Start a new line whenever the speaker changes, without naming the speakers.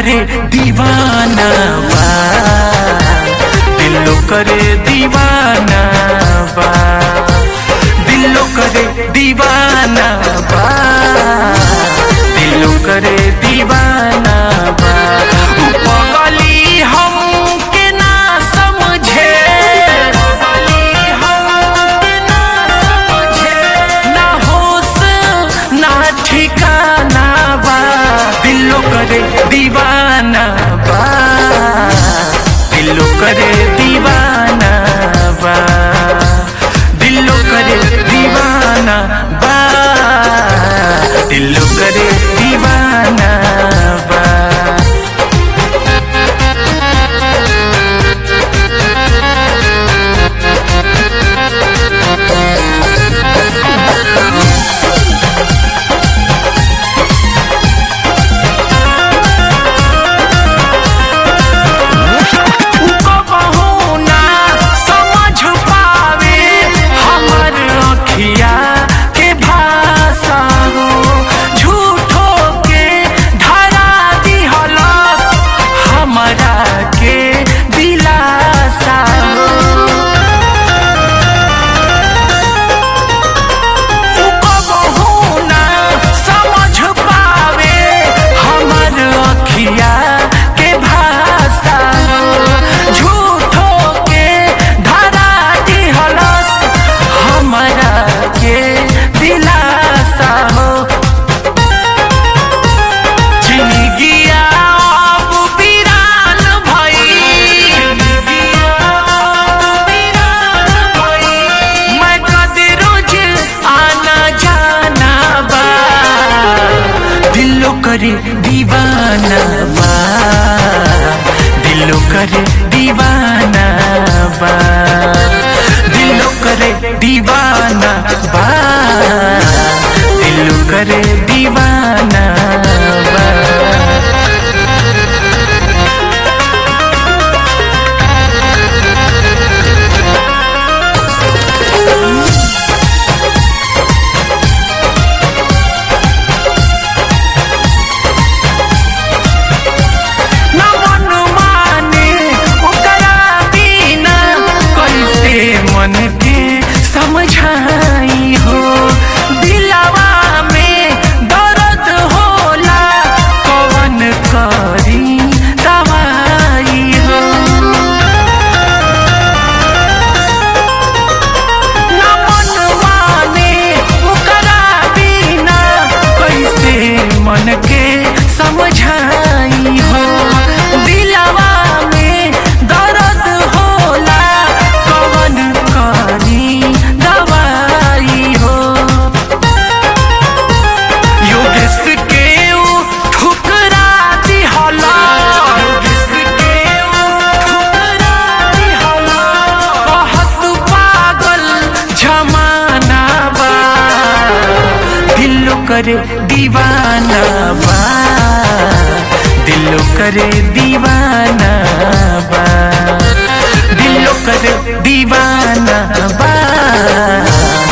करे दीवाना बा दिलो करे दीवाना बा दिलो करे दीवाना बा दिलो करे दीवाना बा उ पगली हमके ना समझे पगली हमके ना समझे ना होश ना ठिकाना बा दिलो करे दीवाना बा दिलो करे दीवाना बा दिलो करे दीवाना बा दिलो करे दीवाना बा कबहू ना समझ पावे हमर अखिया के भाषा हो झूठो के धरा दिहलस हमरा के दिलासा हो कबहू ना समझ पावे हमर अखिया के भाषा झूठो के धरा दिहलस हमरा के दिलासा हो जिंदगिया अब वीरान भई मैं कद रोज आना जाना बा दिलो करे दीवाना बा दिलो करे दीवाना बा दिलो करे दीवाना बा दिलो करे दीवाना बा न मन माने ओकरा बिना कैसे मन के समझाई हो दिलवा में दर्द होला कवन करी दवाई हो न मन माने ओकरा बिना कैसे मन के समझाई हो दिलवा में दर्द होला कवन करी दवाई हो योगेश के ऊ ठुकरा दिहला योगेश के ऊ ठुकरा दिहला बहुत पागल जमाना बा दिलो करे दीवाना बा दिलो करे दीवाना बा दिलो करे दीवाना बा